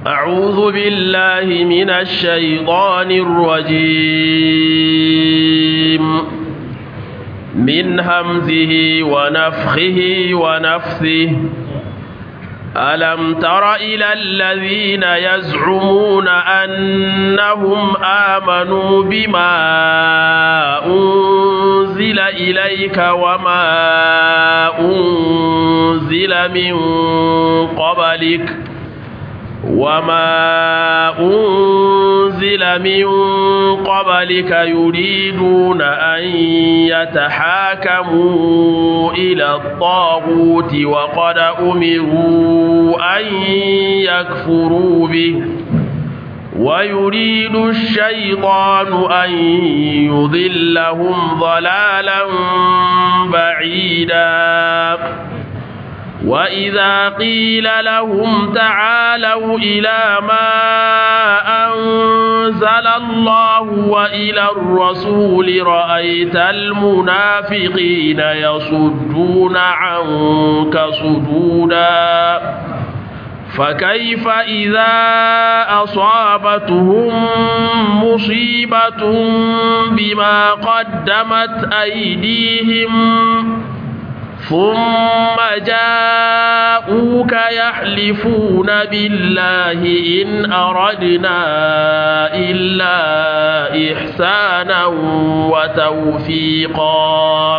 أعوذ بالله من الشيطان الرجيم من همزه ونفخه ونفثه ألم تر إلى الذين يزعمون أنهم آمنوا بما أنزل إليك وما أنزل من قبلك وما أنزل من قبلك يريدون أن يتحاكموا إلى الطاغوت وقد أمروا أن يكفروا به ويريد الشيطان أن يضلهم ضلالا بعيدا وإذا قيل لهم تعالوا إلى ما أنزل الله وإلى الرسول رأيت المنافقين يصدون عنك صدودا فكيف إذا أصابتهم مصيبة بما قدمت أيديهم ثم جاءوك يحلفون بالله إن أردنا إلا إحسانا وتوفيقا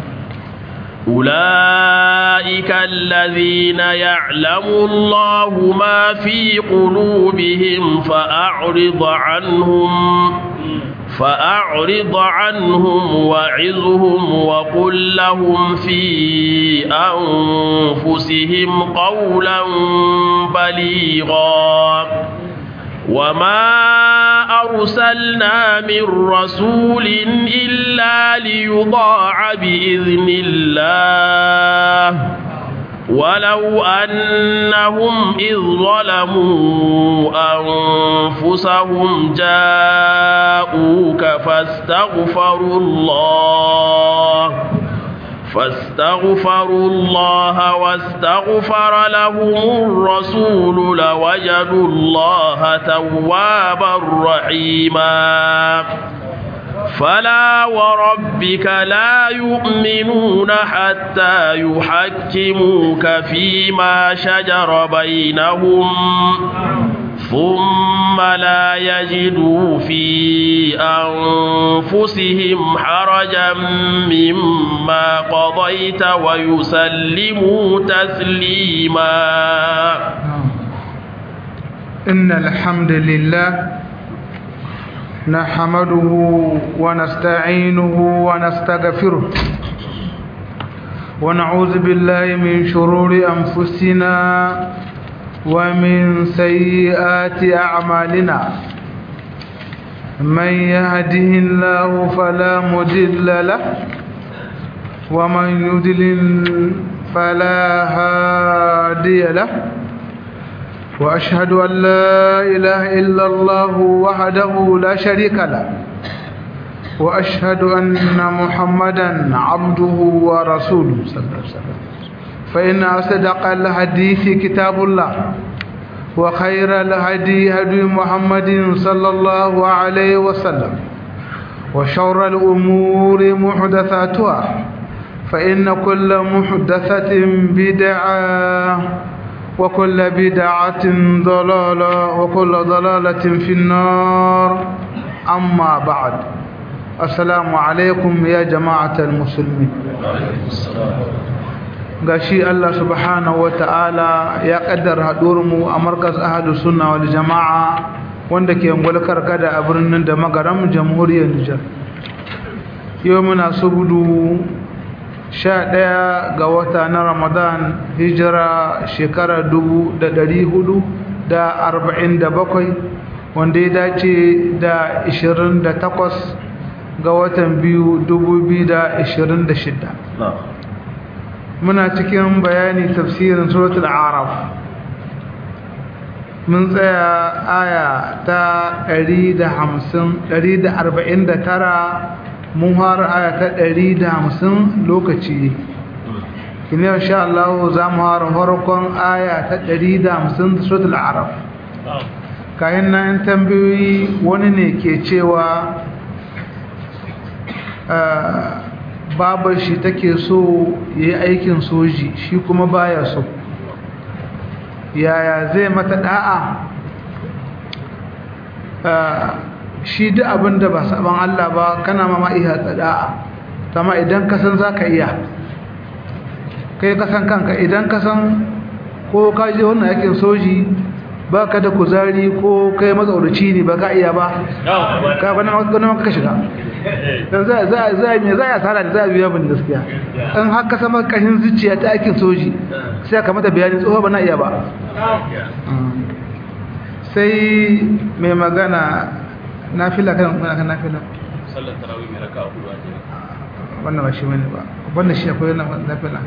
أولئك الذين يعلم الله ما في قلوبهم فأعرض عنهم فأعرض عنهم وعظهم وقل لهم في أنفسهم قولا بليغا وما أرسلنا من رسول إلا ليضاع بإذن الله ولو أنهم إذ ظلموا أنفسهم جاءوك فاستغفروا الله فاستغفروا الله واستغفر لهم الرسول لوجدوا الله توابا رحيما فلا وربك لا يؤمنون حتى يحكموك فيما شجر بينهم ثم لا يجدوا في أنفسهم حرجا مما قضيت ويسلموا تسليما إن الحمد لله نحمده ونستعينه ونستغفره ونعوذ بالله من شرور أنفسنا ومن سيئات أعمالنا من يهده الله فلا مضل له ومن يضلل فلا هادي له وأشهد أن لا إله إلا الله وحده لا شريك له وأشهد أن محمدا عبده ورسوله صلى الله عليه وسلم فإن أصدق الحديث كتاب الله وخير الهدي هدي محمد صلى الله عليه وسلم وشر الأمور محدثاتها فإن كل محدثة بدعة وكل بدعة ضلالة وكل ضلالة في النار أما بعد السلام عليكم يا جماعة المسلمين gashi Allah subhanahu wata'ala ya kaddara mu a markas ahadu sunna wal jama'a wanda ke ngulkar kada a birnin da magaram jamhuriyar Nijar yau muna subudu sha ɗaya ga wata na Ramadan hijira shekara dubu da ɗari hudu da arba'in da bakwai wanda ya dace da ishirin da takwas ga watan biyu dubu biyu da ishirin da shida muna cikin bayani tafsirin suratul araf mun tsaya aya ta 149 mun har aya ta 150 lokaci kine insha Allah za mu har farkon aya ta 150 suratul araf kayan nan tambayoyi wani ne ke cewa babar shi take so ya yi aikin soji shi kuma baya so yaya zai mata da'a shi duk abin da ba saban Allah ba kana mama iya da'a sama idan kasan za ka iya kai kasan kanka idan kasan ko ka je wannan yakin soji ba ka da kuzari ko kai matsauraci ne ba ka iya ba ka gwanin maka ka shiga don za a mai za a tsara da za a biya bin gaskiya in haka sama kashin zuciya ta aikin soji sai ka mata bayani tsoho ba na iya ba sai mai magana na fila kan kan na fila sallar tarawih mai raka hudu a jira wannan ba shi bane ba wannan shi akwai na fila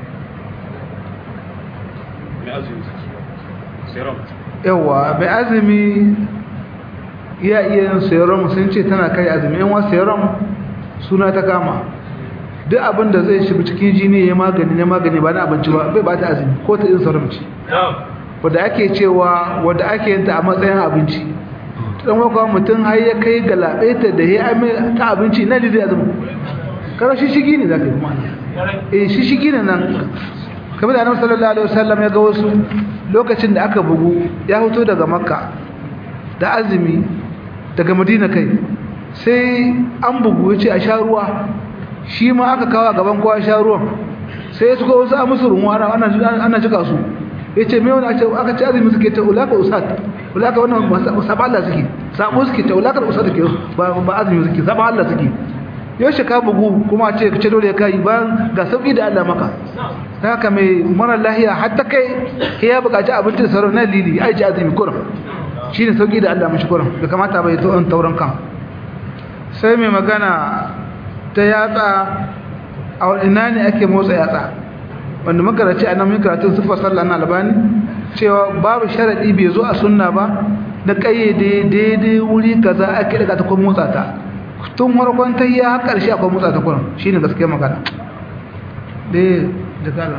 mai azumi serum yawa mai azumi ya iya yin serum sun ce tana kai azumi yan wasu serum suna ta kama duk abin da zai shiga cikin jini ya magani na magani ba na abinci ba bai ba ta azumi ko ta yin serum ce wadda ake cewa wadda ake yin ta a matsayin abinci dan wakwa mutum har ya kai galabaita da ya ame ta abinci na da zai azumi kara shi shigi ne za ka yi kuma eh shi shigi ne nan kamar da annabi sallallahu alaihi wasallam ya ga wasu lokacin da aka bugu ya fito daga makka da azumi daga madina kai sai an bugu ya ce a sha ruwa shi ma aka kawo a gaban kowa sha ruwan sai su ga wasu a musu runwa ana jika su ya ce mai wani aka ce azumi suke ta ulaka usat ulaka wannan saba Allah suke sabo suke ta ulakar usat suke ba azumi suke saba Allah suke yau shi ka bugu kuma ce ka ce dole ka yi bayan ga sauƙi da Allah maka ta haka mai mara lahiya hatta kai ya buƙaci abinci da sauran na lili ya ji azumi kuran shi ne sauƙi da Allah mashi kuran da kamata bai to tauran kan sai mai magana ta yatsa a ina ne ake motsa yatsa wanda makaraci a nan mun karatun sifar sallah na albani cewa babu sharadi bai zo a sunna ba da kayyade daidai wuri kaza ake daga ta kuma motsa ta tun farkon ta yi har ƙarshe akwai motsa ta kurin shine gaskiyar magana dai da kala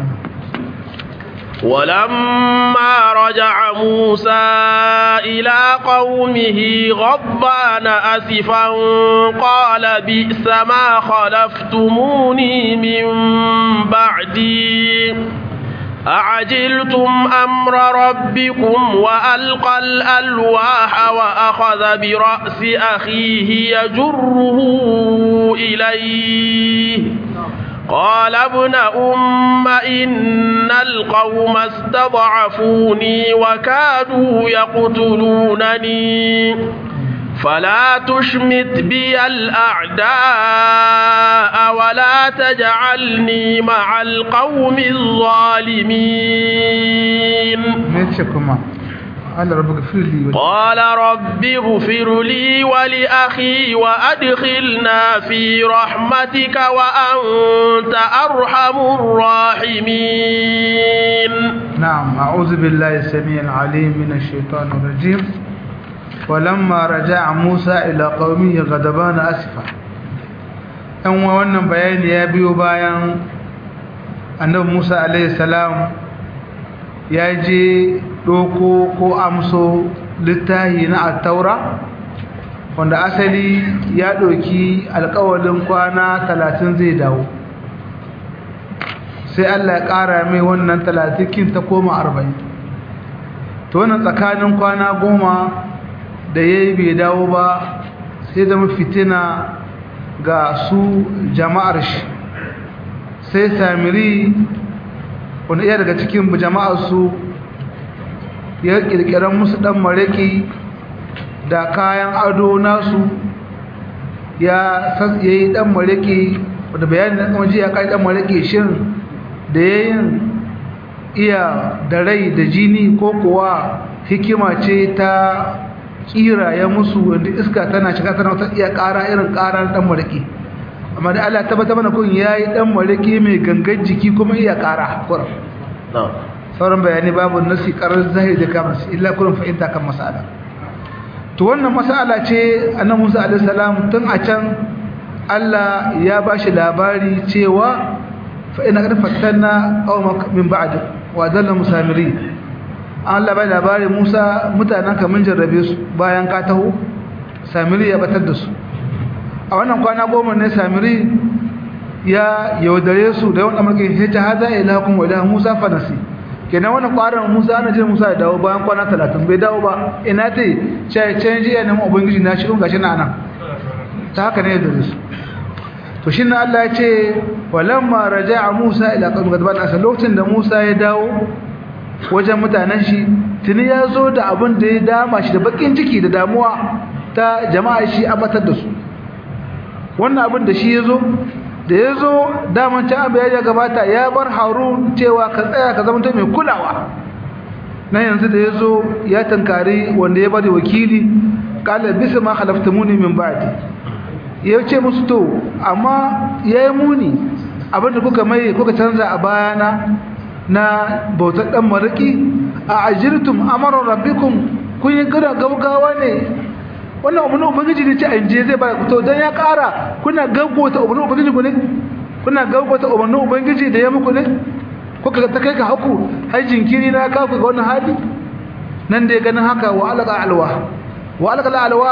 ولما رجع موسى إلى قومه غضبان أسفا قال بئس ما خلفتموني من بعدي أعجلتم أمر ربكم وألقى الألواح وأخذ برأس أخيه يجره إليه قال ابن أم إن القوم استضعفوني وكادوا يقتلونني فلا تشمت بي الأعداء ولا تجعلني مع القوم الظالمين قال رب اغفر لي قال رب اغفر لي ولأخي وأدخلنا في رحمتك وأنت أرحم الراحمين نعم أعوذ بالله السميع العليم من الشيطان الرجيم ولما رجع موسى إلى قومه غضبان أسفا أن wannan bayani ya biyo bayan annabi Musa alaihi salam ya je doko ko amso littahi na attaura wanda asali ya ɗauki alƙawalin kwana talatin zai dawo sai Allah ya ƙara mai wannan talatikin ta koma arba'in to wannan tsakanin kwana goma da ya yi bai dawo ba sai zama fitina ga su jama'ar shi sai samiri wanda iya daga cikin jama'ar su ya kirkiran musu dan mareki da kayan ado nasu ya yi dan mareki da bayanin da kuma ji ya kai dan mareki shin da yayin iya da rai da jini ko kuwa hikima ce ta kira ya musu wanda iska tana shiga tana wata iya ƙara irin ƙarar dan mareki amma da Allah tabbata mana kun yayi dan mareki mai gangan jiki kuma iya ƙara kurum sauran bayani babu nasi karar zahiri da kamar su illa kurin fahimta kan masala to wannan masala ce annabi Musa alaihi salam tun a can Allah ya bashi labari cewa fa ina qad fattanna qaumak min ba'd wa dalla musamiri Allah bai labarin Musa mutanen ka mun jarrabe su bayan ka taho Samiri ya batar da su a wannan kwana goma ne Samiri ya yaudare su da yawan amurka ya ce haza ilakum wa ilahu Musa fanasi kenan wannan kwaran Musa ana jin Musa ya dawo bayan kwana 30 bai dawo ba ina ta yi ce canji ya nemi ubangiji na shi gashi na nan ta haka ne da su to shi Allah ya ce walamma raja'a Musa ila qawmi gadban asal lokacin da Musa ya dawo wajen mutanen shi tuni ya zo da abin da ya dama shi da bakin ciki da damuwa ta jama'a shi abatar da su wannan abin da shi ya zo da ya zo daman can abu ya gabata ya bar harun cewa ka tsaya ka zama mai kulawa na yanzu da ya zo ya tankari wanda ya bari wakili kala bisa ma halaftamuni min ba'di ya ce musu to amma ya yi muni abinda kuka mai kuka canza a bayana na bautar dan mariki a ajirtum amara rabbikum kun yi gina gaugawa ne wannan abu na ubangiji ne ce a inje zai ba to dan ya kara kuna gaggota abu na ubangiji ku ne kuna gaggota abu na ubangiji da ya muku ne kuka ta kai ka haku har jinkiri na ka ku ga wannan hali nan da ya ganin haka wa alqa alwa wa alqa alwa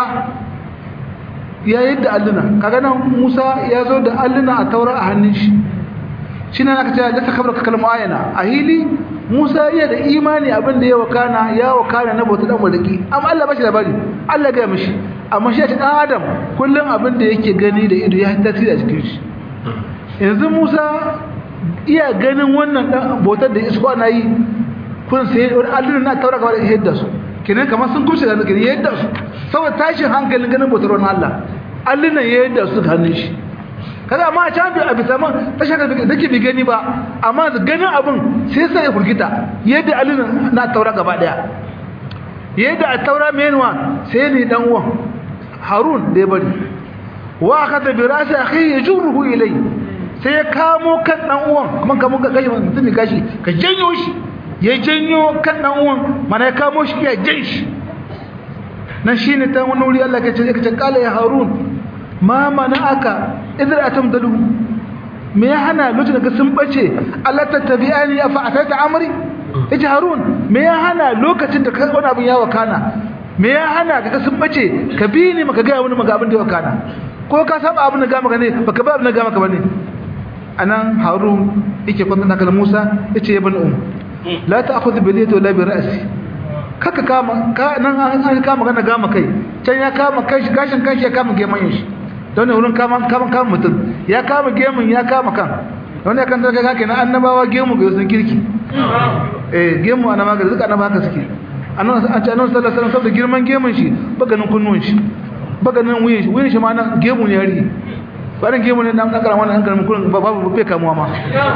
ya yadda alluna kaga nan Musa ya zo da alluna a taura a hannun shi shine aka ce da kabar kalma ayana a hili Musa iya da imani abin da ya wakana ya wakana na bauta dan mulki amma Allah bashi labari Allah ga mishi amma shi ta dan Adam kullun abin da yake gani da ido ya tasiri a cikin shi yanzu Musa iya ganin wannan dan bautar da isko ana yi kun sai wani alluna na taura gaba da yadda su kenan kamar sun kumshe da kenan yadda su saboda tashin hankalin ganin bautar wannan Allah alluna yadda su hannun shi kada ma can bi abi saman ta shaka da ke bi gani ba amma da ganin abin sai sai ya furgita yadda alin na taura gaba daya yadda a taura menuwa sai ne dan uwan harun da ya bari wa akata bi rasi akhi yajuruhu ilay sai ya kamo kan dan uwan kuma kamo ga gashi mutum gashi ka janyo shi ya janyo kan dan uwan mana ya kamo shi ya jan shi nan shine ta wani wuri Allah ke ce ka ce kala ya harun ma mana'aka idan atamdalu me ya hana lokacin da sun bace Allah tattabi'ani afa atata amri yace harun me ya hana lokacin da kai wani abin ya wakana me ya hana ka sun bace ka bi ni maka ga wani maka abin da wakana ko ka saba abin da ga maka ne baka ba abin da ga maka bane anan harun yake kwanta da Musa yace ya bani um la ta'khudh bi yadi wala bi ra'si kaka kama ka nan an kama gana gama kai can ya kama kai gashin kai ya kama geman shi don ne wurin kama kama kama mutum ya kama gemun ya kama kan wanda ya kan daga kake na annabawa gemu ga sun kirki eh gemu annaba ga zuka annaba haka suke annabi an ce annabi sallallahu alaihi wasallam saboda girman gemun shi baganin kunnuwan shi baganin wuyin shi wuyin shi ma nan gemu ne yari bayan gemu ne dan kakara wannan hankalin kullun babu bai kamuwa ma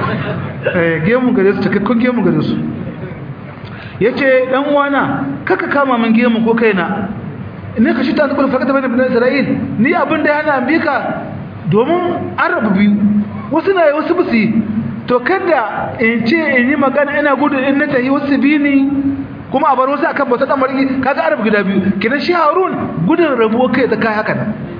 eh gemu gare su cikakkun gemu gare su yace dan uwana kaka kama min gemu ko kaina ne ka shi ta zubar fakata bane bin Isra'il ni abin da yana bika domin arabu biyu wasu na wasu busi to kada in ce in yi magana ina gudu in na tayi wasu bi ni kuma a bar wasu akan bauta dan mariki kaga arabu gida biyu kidan shi Harun gudun rabuwa kai da kai haka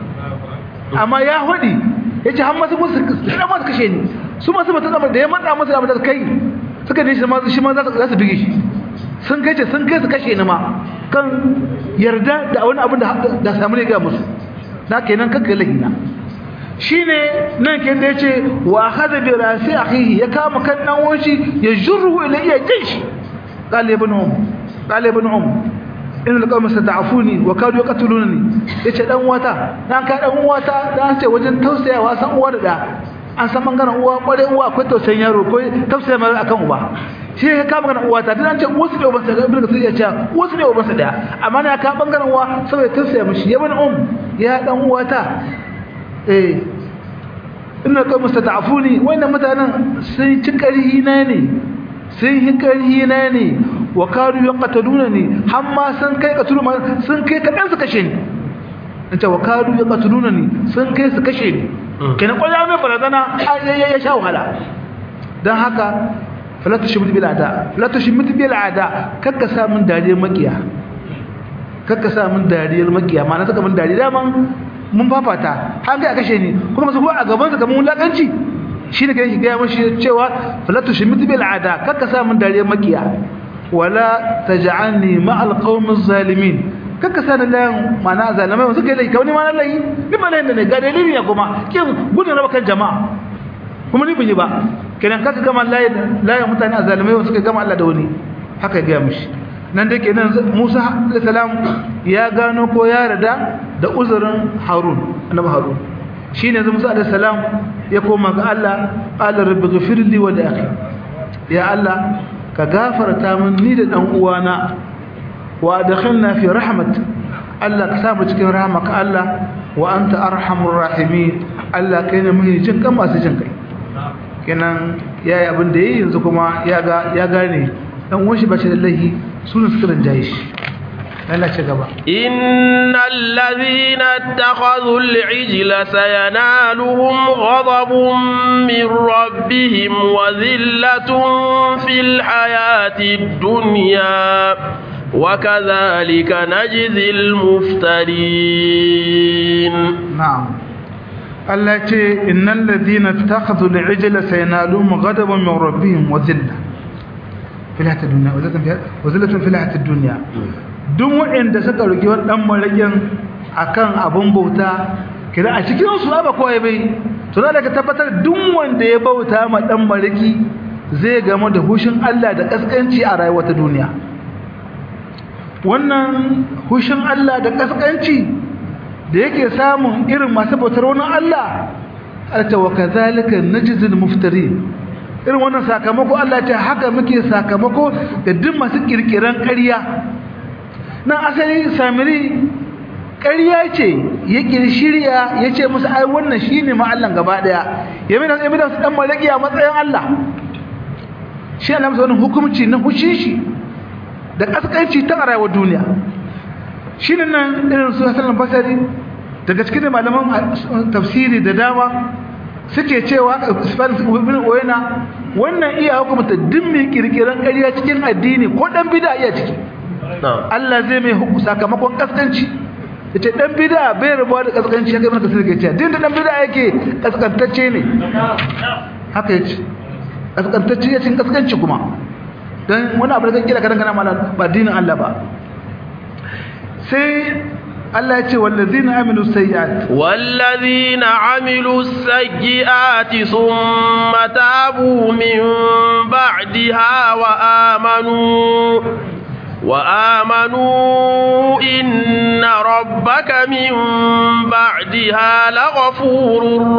amma ya hudi yace har masu musu sai ma kashe ni su masu bauta dan da ya matsa musu abin da kai suka ne shi ma shi ma za su bige shi sun kai ce sun kai su kashe ni ma kan yarda da wani abin da samu ne ga musu na kenan kakka lahina shine nan ke da yace wa hada bi rasi akhihi ya kama kan dan wanshi ya jurru ila iya jinshi qala ibn um qala ibn um in alqawm sadafuni wa kadu yaqtuluni yace dan wata dan ka dan wata dan ce wajen tausayawa san uwa da an san bangaren uwa kware uwa akwai tausayin yaro ko tausaya mai akan uba shi ya kama ganin uwa ta dan ce wasu ne ubansa da ibnu kasir ya ce wasu ne ubansa daya amma na ka bangaren uwa saboda tausaya mishi ya bani um ya dan uwa ta eh inna qawm mustada'afuni wannan mutanen sun ci karhi na ne sun yi karhi na ne wa kadu yaqtaduna ni hamma sun kai katulu sun kai kadan su kashe ni nace wa kadu yaqtaduna ni sun kai su kashe ni kenan kwaya mai barazana ya sha wahala dan haka fala tushmit bil ada fala tushmit bil ada kakka sa min dariyar makiya kakka sa min dariyar makiya ma na saka min dariya man mun fafata har ga kashe ni kuma su a gaban sa kamar wulakanci shine kai shi ga mashi cewa fala tushmit bil ada kakka sa min dariyar makiya wala taj'alni ma'al qaumiz zalimin kaka sani layin mana zalimai wasu kai lai kauni mana lai ni ba layin da ne ga dalili ya kuma kin gudun raba kan jama'a kuma ni bin yi ba kenan kaka gama layin layin mutane a zalimai wasu kai gama Allah da wani haka ya gaya mishi nan da kenan Musa alayhi salam ya gano ko ya rada da uzurin Harun annabi Harun shine yanzu Musa alayhi salam ya koma ga Allah qala rabbi ghfirli wa li akhi ya Allah ka gafarta min ni da dan uwana wa adkhilna fi rahmat Allah ka samu cikin rahmaka Allah wa anta arhamur rahimin Allah kai ne mai jin kan masu jin kai kenan yayi abin da yayi yanzu kuma ya ga ya gane dan uwan shi bace da lahi sunan suka rinjaye shi Allah ce gaba innal ladhina ittakhadhu al-ijla sayanaluhum ghadabun min rabbihim wa dhillatun fil hayati dunya وكذلك نجزي المفترين نعم التي إن الذين اتخذوا العجل سينالهم غضبا من ربهم وذلة في الحياة الدنيا وذلة في الحياة الدنيا duk waɗanda suka roki wannan marakin akan abun bauta kira a cikin su ba koyi bai to da ka tabbatar duk wanda ya bauta ma dan maraki zai gamu da hushin Allah da kaskanci a rayuwar ta duniya wannan hushin Allah da kaskanci da yake samun irin masu bautar wani Allah alta wa kazalika najzil muftari irin wannan sakamako Allah ta haka muke sakamako da duk masu kirkiran ƙarya nan asali samiri ƙarya ce ya kirshirya ya ce musu ai wannan shine ma Allah gaba daya ya mina ya mina su dan malaki a matsayin Allah shi Allah masa wannan hukunci na hushin shi da kaskanci ta rayuwar duniya shi ne nan irin su hasan basari daga cikin malaman tafsiri da dama suke cewa Spanish ibn Oyena wannan iya hukumta duk mai kirkiran ƙarya cikin addini ko dan bid'a iya ciki Allah zai mai sakamakon kaskanci yace dan bid'a bai rabuwa da kaskanci haka ibn kasir ke cewa din da dan bid'a yake kaskantacce ne haka yace kaskantacce yace kaskanci kuma dan wani abu da kan kira kadan kana mala ba dinin Allah ba sai Allah ya ce wallazina amilu sayyi'at wallazina amilu sayyi'ati thumma tabu min ba'daha wa amanu wa amanu inna rabbaka min ba'daha laghafurur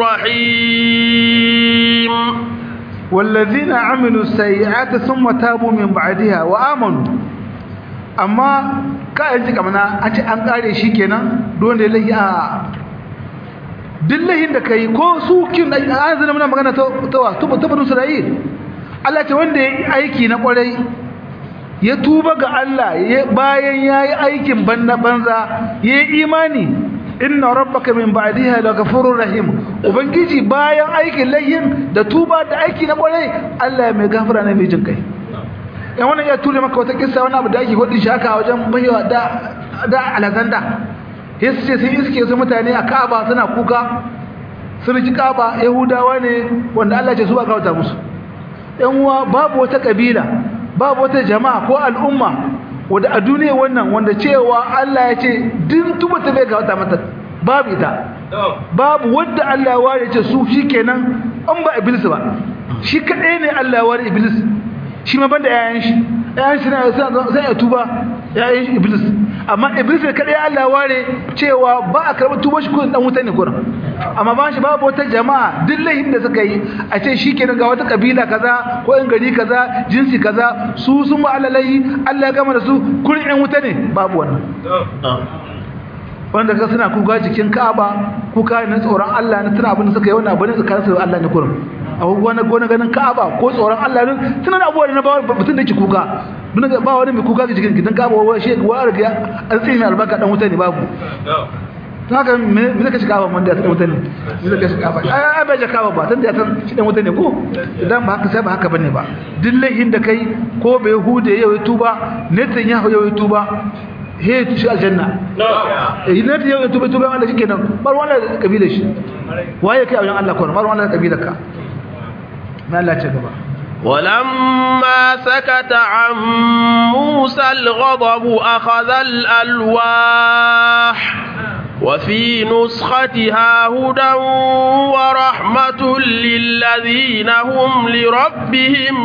rahim والذين عملوا السيئات ثم تابوا من بعدها وآمنوا amma ka yanzu kamana a ce an kare shi kenan don da lahi a duk lahin da kai ko su kin an zana muna magana ta wa tuba tuba nusu rayi Allah ce wanda ya yi aiki na kwarai ya tuba ga Allah bayan ya yi aikin banna banza ya yi imani inna rabbaka min ba'diha laghafurur rahim ubangiji bayan aikin layyin da tuba da aiki na kwarai Allah mai gafara ne mai jin kai yan wannan ya ture maka wata kissa wani abu da ake hudu shaka wajen bayyana da da alazanda yasu ce sun iske su mutane a Ka'aba suna kuka sun ji Ka'aba Yahudawa ne wanda Allah ce su ba kawata musu yan uwa babu wata kabila babu wata jama'a ko al'umma wanda a duniya wannan wanda cewa Allah ya ce din tuba ta bai kawata mata babu ita babu wanda Allah ya ware ce su shikenan an ba iblis ba shi kadai ne Allah ya ware iblis shi ma banda yayan shi yayan shi sai ya tuba yayan shi iblis amma iblis ne kadai Allah ware cewa ba a karɓar tuba shi ko dan wuta ne kurin amma ba shi babu wata jama'a duk laifin da suka yi a ce shikenan ga wata kabila kaza ko in gari kaza jinsi kaza su sun ba alalai Allah ya gama da su kurin yan wuta ne babu wannan wanda ka suna kuka jikin Ka'aba kuka na tsoron Allah na tuna abin da suka yi wannan abin tsakanin su Allah ne kurin a wani gona ganin Ka'aba ko tsoron Allah ne suna da abubuwa na ba mutum da ke kuka duk ba wani mai kuka jikin gidan Ka'aba wa shi wa riga an tsini albarka dan wuta ne babu to haka me me zaka shiga ban da dan wuta ne me zaka shiga ba ai ai ba jaka ba tunda ya san shi dan wuta ne ko idan ba haka sai ba haka bane ba duk laihin da kai ko bai hude yau tuba netan ya yau tuba he shi aljanna eh netan yau tuba tuba Allah shikenan bar wannan kabila shi waye kai a wajen Allah ko bar wannan kabilar ka ما لا تجبا ولما سكت عن موسى الغضب أخذ الألواح وفي نسختها هدى ورحمة للذين هم لربهم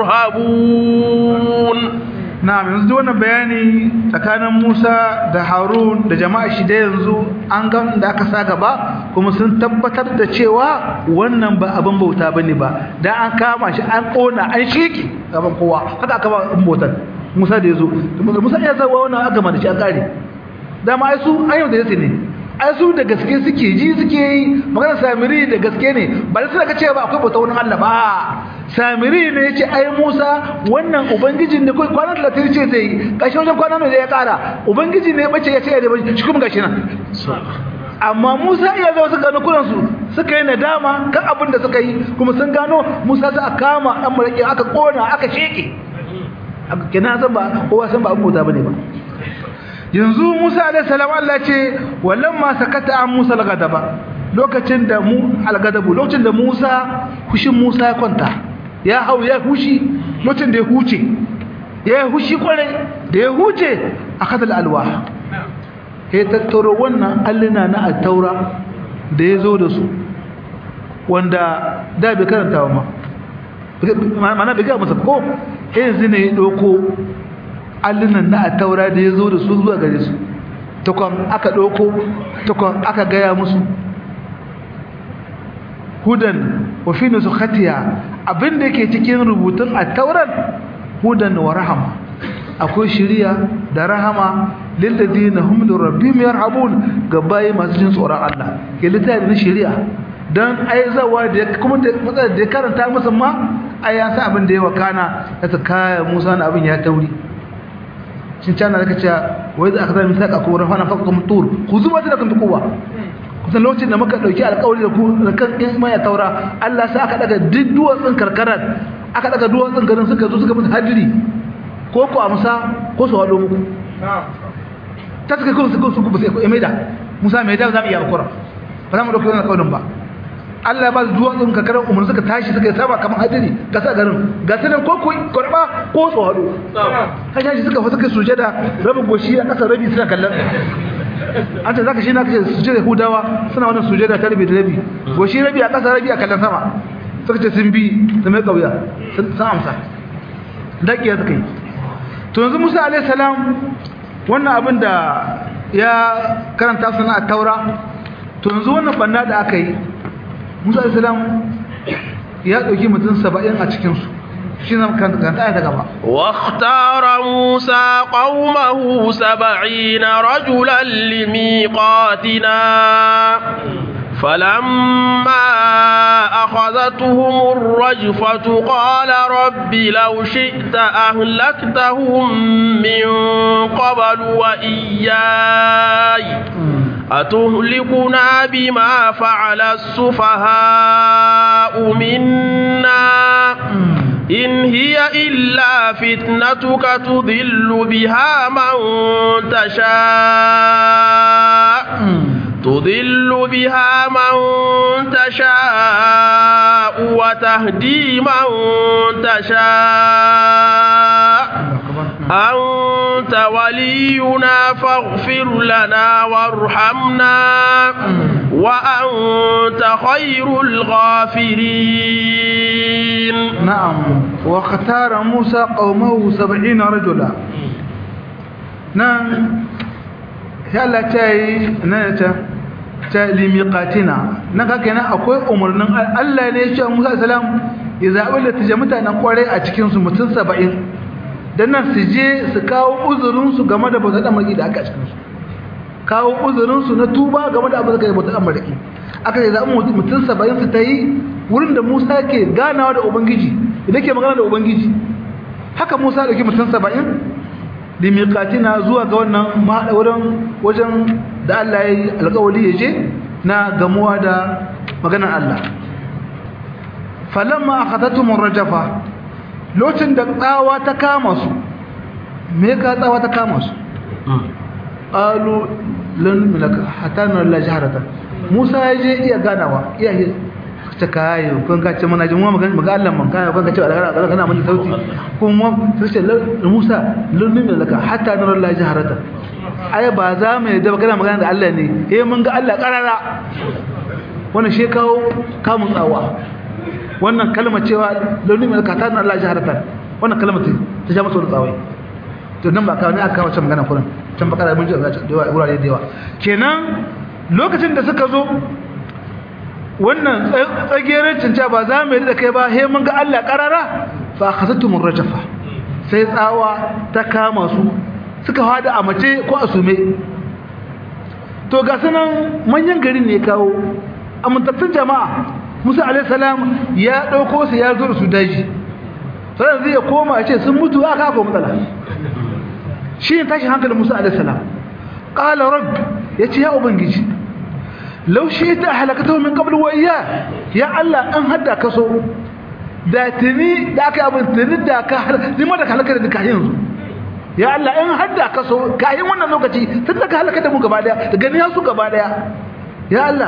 يرهبون na'am yanzu duk wannan bayani tsakanin Musa da Harun da jama'a shi da yanzu an ga da aka sa gaba kuma sun tabbatar da cewa wannan ba abin bauta bane ba dan an kama shi an kona an shiki gaban kowa haka aka ba abin bautar Musa da yazo Musa ya zawa wannan aka mana shi an kare dama ai su ayyau da yace ne ai su da gaske suke ji suke yi magana samiri da gaske ne ba da suna cewa ba akwai bauta wani Allah ba samiri ne yace ai Musa wannan ubangijin da kai kwana 30 ce zai kashi wajen kwana ne ya kara ubangiji ne bace ya ce ya da shi kuma gashi nan amma Musa iya zo su gano kuran su suka yi nadama kan abin da suka yi kuma sun gano Musa za a kama dan maraki aka kona aka sheke kenan san ba kowa san ba abin bauta bane ba yanzu Musa alaihi salam Allah ce walamma sakata an Musa al-ghadaba lokacin da mu al-ghadabu lokacin da Musa hushin Musa ya kwanta ya hau ya hushi lokacin da ya huce ya hushi kware da ya huce akadal alwah ya tattaro wannan allina na at-taura da ya zo da su wanda da bai karanta ba ma mana bai ga masa ko yanzu ne ya doko allunan na a taura da ya zo da su zuwa gare su tukwan aka ɗauko tukwan aka gaya musu hudan wafi su khatiya abinda ke cikin rubutun a tauran hudan wa rahama akwai shiriya da rahama lilladina hum lirabbihim yarhabun gabaye masu jin tsoron Allah ke littafi na shiriya dan aizawa da kuma da matsalar da ya karanta musu ma ai ya sa abin da ya wakana ya ta kaya Musa na abin ya tauri shin cana da kace wai za aka zama misaka ko rafana faqakum tur ku zuba da kan kowa kusan lokacin da muka dauki alƙawari da ku da kan isma ya taura Allah sai aka daga duk duwatsun karkarar aka daga duwatsun garin suka zo suka musu hadiri ko ku amsa ko su hado muku ta suka kuma su ku ba sai mai da Musa mai da za mu iya alƙura ba za mu dauki wannan alƙawarin ba Allah ya ba su duwatsun karkarar umar suka tashi suka yi sama kamar hadiri ga sa garin ga sanan ko ku karba ko su hado kan shi suka fa suka sujada rabin goshi a ƙasa rabi suna kallon an ce zaka shi na kace sujada hudawa suna wannan sujada ta rabi da rabi goshi rabi a ƙasa rabi a kallon sama suka ce sun bi da mai kauya sun amsa dakiya suka yi to yanzu Musa alaihi salam wannan abin da ya karanta sana a taura to yanzu wannan banna da aka yi Musa alaihi salam ya dauki mutum 70 a cikin su shi zama kan ta ta gaba واختار موسى قومه سبعين رجلا لميقاتنا فلما أخذتهم الرجفة قال رب لو شئت أهلكتهم من قبل وإياي أتهلكنا بما فعل السفهاء منا إن هي إلا فتنتك تضل بها من تشاء تضل بها من تشاء وتهدي من تشاء أنت ولينا فاغفر لنا وارحمنا وأنت خير الغافرين نعم واختار موسى قومه سبعين رجلا نعم يلا تاي نتا ta limiqatina nan kake nan akwai umarnin Allah ne ya ce Musa salam ya zabi da tije mutanen kware a cikin su mutum 70 dan nan su je su kawo uzurin su game da bautar amaki da aka cikin su kawo uzurin su na tuba game da abin da kai bautar amaki aka ce zabi mutum 70 su tayi wurin da Musa ke ganawa da ubangiji idan ke magana da ubangiji haka Musa da ke mutum 70 limiqatina zuwa ga wannan wurin wajen da Allah ya yi alƙawari ya je na gamuwa da maganar Allah falamma akhadatum rajafa lokacin da tsawa ta kama su me ka tsawa ta kama su qalu lan milaka hatta nara la jaharata Musa ya je iya ganawa iya ta kai kun ka ce mana ji mu magana maga Allah man kai kun ka ce Allah Allah kana mun sauti kuma sai ce Musa lullumi laka hatta nara Allah jaharata ai ba za mu yadda ba kana magana da Allah ne eh mun ga Allah karara wannan shi kawo kamun tsawa wannan kalmar cewa lullumi laka hatta nara Allah jaharata wannan kalmar ta ja masa tsawai to nan ba ka ne aka kawo can magana kullun can bakara mun ji da yawa wurare da yawa kenan lokacin da suka zo wannan tsageren cinta ba za mu yi da kai ba he mun ga Allah karara fa akhazatumun rajafa sai tsawa ta kama su suka hada a mace ko a sume to ga sanan manyan garin ne kawo amintattun jama'a Musa alaihi salam ya dauko su ya zo su daji sai zai koma ya ce sun mutu aka ko matsala shi ne tashi hankalin Musa alaihi salam qala rabb yace ya ubangiji law shi'ta halakatahu min qabl wa iya ya Allah an hadda ka so da tuni da aka abin tuni da ka ni ma da halaka da ka yanzu ya Allah in hadda ka so ka yi wannan lokaci tun da ka halaka da mu gaba daya da gani su gaba daya ya Allah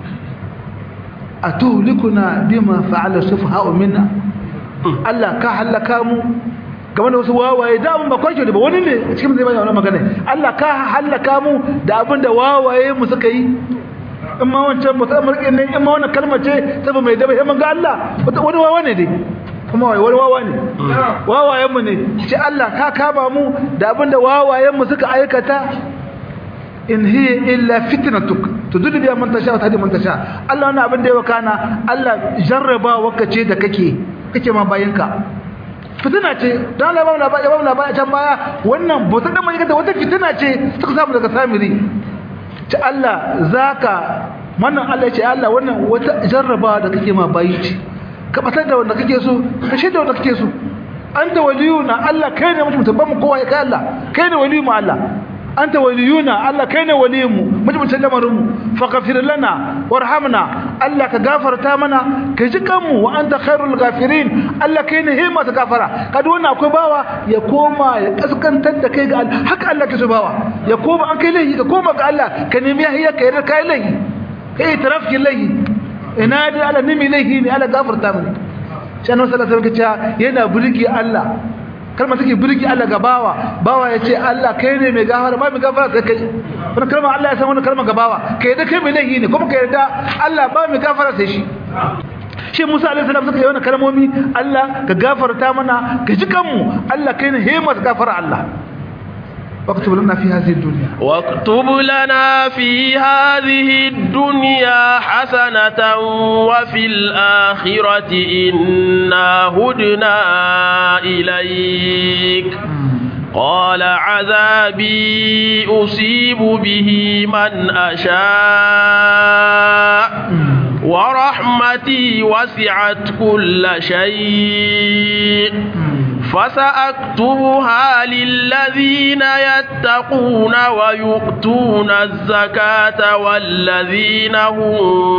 atuhlikuna bima fa'ala sufaha'u minna Allah ka halaka mu game da wasu wawaye da abin ba kwanke da ba wani ne a cikin zai bayyana wannan magana Allah ka halaka mu da abin da wawaye mu suka yi in ma wancan ba ta amurke ne in ma wannan kalmar ce ta ba mai daba sai mun ga Allah wani wawa ne dai kuma wai wani wawa ne wawayen mu ne ce Allah ka kama mu da abin da wawayen mu suka aikata in hiya illa fitnatuk tudullu biya man tasha wa tahdi man tasha Allah wannan abin da ya wakana Allah jarraba wakace da kake kake ma bayinka fitina ce don Allah ba mu labari ba mu labari can baya wannan bauta da mai kanta wata fitina ce suka samu daga samiri ta Allah zaka wannan Allah ya ce Allah wannan wata jarrabawa da kake ma bayi ce ka batar da wanda kake so ka shaida wanda kake so anta waliyuna Allah kai ne mutum tabbamu kowa ya kai Allah kai ne waliyu mu Allah anta waliyuna Allah kai ne waliyinmu mutum lamarin mu faghfir lana warhamna Allah ka gafarta mana ka ji kanmu wa anta khairul ghafirin Allah kai ne himma ta gafara kada wannan akwai bawa ya koma ya kaskantar da kai ga Allah haka Allah ke so bawa ya koma an kai laifi ka koma ga Allah ka nemi yahiya ka yarda kai laifi kai tarafki laifi ina da Allah nemi laifi ne Allah gafarta mini shi annabi sallallahu alaihi wasallam yana burki Allah kalmar take burki Allah ga bawa bawa ya ce Allah kai ne mai gafara ba mai gafara sai kai wannan kalmar Allah ya san wannan kalmar ga bawa kai da kai mai laifi ne kuma kai da Allah ba mai gafara sai shi shi Musa alaihi salam suka yi wannan kalmomi Allah ka gafarta mana ka ji kanmu Allah kai ne himmat gafara Allah واكتب لنا في هذه الدنيا واكتب لنا في هذه الدنيا حسنة وفي الآخرة إنا هدنا إليك قال عذابي أصيب به من أشاء ورحمتي وسعت كل شيء فسأكتبها للذين يتقون ويؤتون الزكاة والذين هم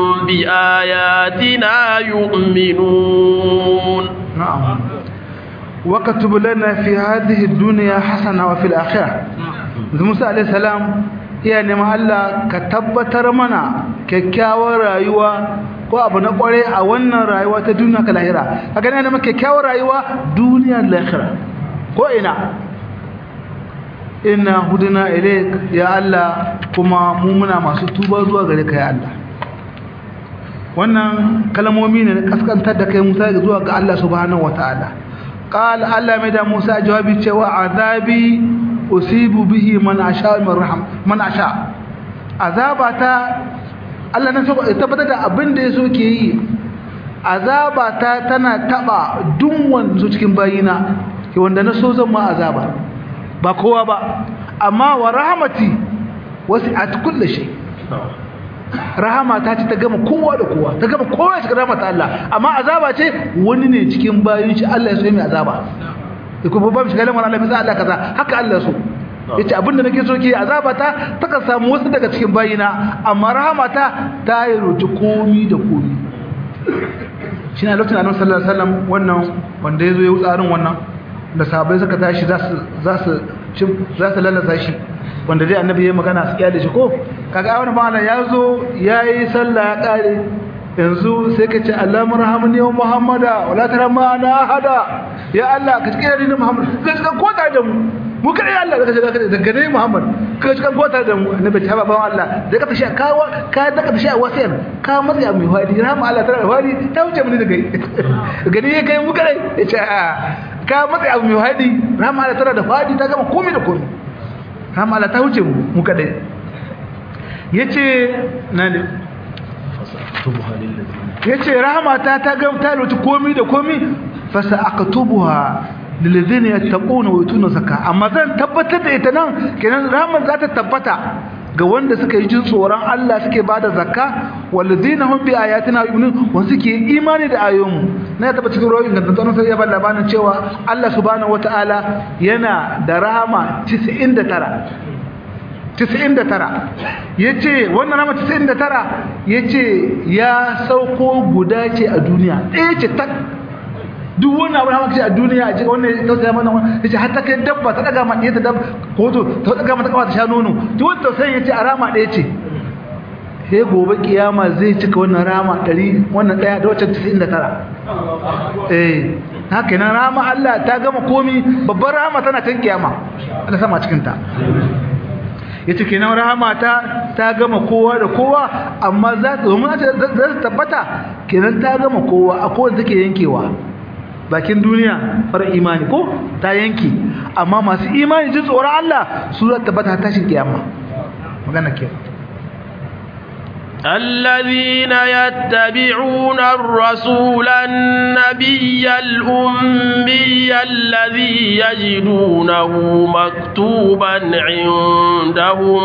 بآياتنا يؤمنون نعم وكتب لنا في هذه الدنيا حسنة وفي الآخرة موسى عليه السلام iya neman Allah ka tabbatar mana kyakkyawar rayuwa ko abu na kware a wannan rayuwa ta duniya ka lahira ka gane neman kyakkyawar rayuwa duniya lahira ko ina inna huduna ilaik ya Allah kuma mu muna masu tuba zuwa gare ka ya Allah wannan kalmomi ne na kaskantar da kai Musa zuwa ga Allah subhanahu wataala qala Allah mai da Musa jawabi cewa azabi usibu bihi man asha min raham man asha azabata Allah nan so tabbatar da abin da yaso ke yi azabata tana taba duk wanda cikin bayina ke wanda na so zan ma azaba ba kowa ba amma wa rahmati wasi'at kulli shay rahama ta ce ta gama kowa da kowa ta gama kowa cikin rahmata Allah amma azaba ce wani ne cikin bayin shi Allah ya so mai azaba ko babban shi galan Allah mai Allah kaza haka Allah so yace abinda nake so ke azaba ta ta ka samu wasu daga cikin bayina amma rahmata ta yi rutu komi da komi shi ne lokacin annabi sallallahu alaihi wasallam wannan wanda yazo ya tsarin wannan da sahabbai suka tashi za su za su za su lalasa shi wanda dai annabi ya magana su kyale shi ko kaga wani bana ya zo ya yi sallah ya kare yanzu sai ka ce Allah marhamni wa Muhammada wala tarhamma ana ahada ya Allah ka tsira ni Muhammad ka tsira ko tare da mu mu kada ya Allah ka tsira da daga ne Muhammad ka tsira ko tare da mu annabi ta ba Allah da ka tashi ka ka da ka tashi a wasiyan ka matsi mai wadi rahama Allah tana wadi ta wuce mun da kai gani ya kai mu kada ya ce ka matsi abu mai wadi rahama Allah tana da wadi ta gama komai da komai rahama Allah ta wuce mu mu kada yace na ne ya ce rahamata ta gamta da komi da komi fasa aka tubuwa lilizini ya taɓo na waituna zaka amma zan tabbatar da ita nan kenan rahamar za ta tabbata ga wanda suka yi jin tsoron Allah suke ba da zakka walladina hum bi ayatina yu'minun wanda suke imani da ayoyinmu na ya taba cikin rawayin gantantan sai ya ba labarin cewa Allah subhanahu wataala yana da rahama 99 99 yace wannan rama 99 yace ya sauko guda ce a duniya ɗaya ce tak duk wani abu da ce a duniya a cikin wannan tausaya mana yace har ta kai dabba ta daga ma ɗaya ta dabba ko to ta daga mata kawa ta sha nono duk wanda tausayin yace a rama ɗaya ce sai gobe kiyama zai cika wannan rama 100 wannan ɗaya da wacce 99 eh haka nan rama Allah ta gama komi babbar rama tana can kiyama Allah sama cikin ta yace kenan rahama ta ta gama kowa da kowa amma za ta domin za ta tabbata kenan ta gama kowa akwai wanda take yankewa bakin duniya fara imani ko ta yanki amma masu imani jin tsoron Allah su za ta tabbata tashin kiyama magana ke الذين يتبعون الرسول النبي الأمي الذي يجدونه مكتوبا عندهم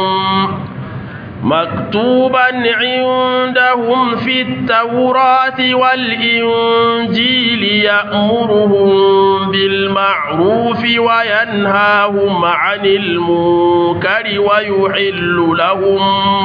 مكتوبا عندهم في التوراة والإنجيل يأمرهم بالمعروف وينهاهم عن المنكر ويحل لهم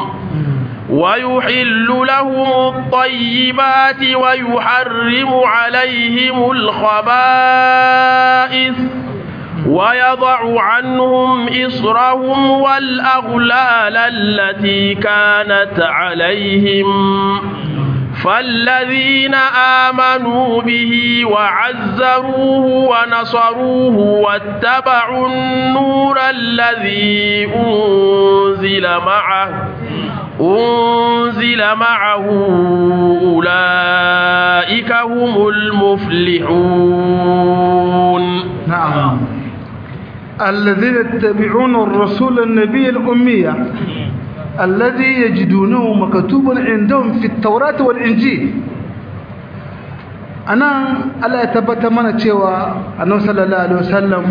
ويحل لهم الطيبات ويحرم عليهم الخبائث ويضع عنهم إصرهم والأغلال التي كانت عليهم فالذين آمنوا به وعزروه ونصروه واتبعوا النور الذي أنزل معه أنزل معه أولئك هم المفلحون نعم الذين يتبعون الرسول النبي الأمية الذي يجدونه مكتوبا عندهم في التوراة والإنجيل أنا ألا يتبت من تشوى أنه صلى الله عليه وسلم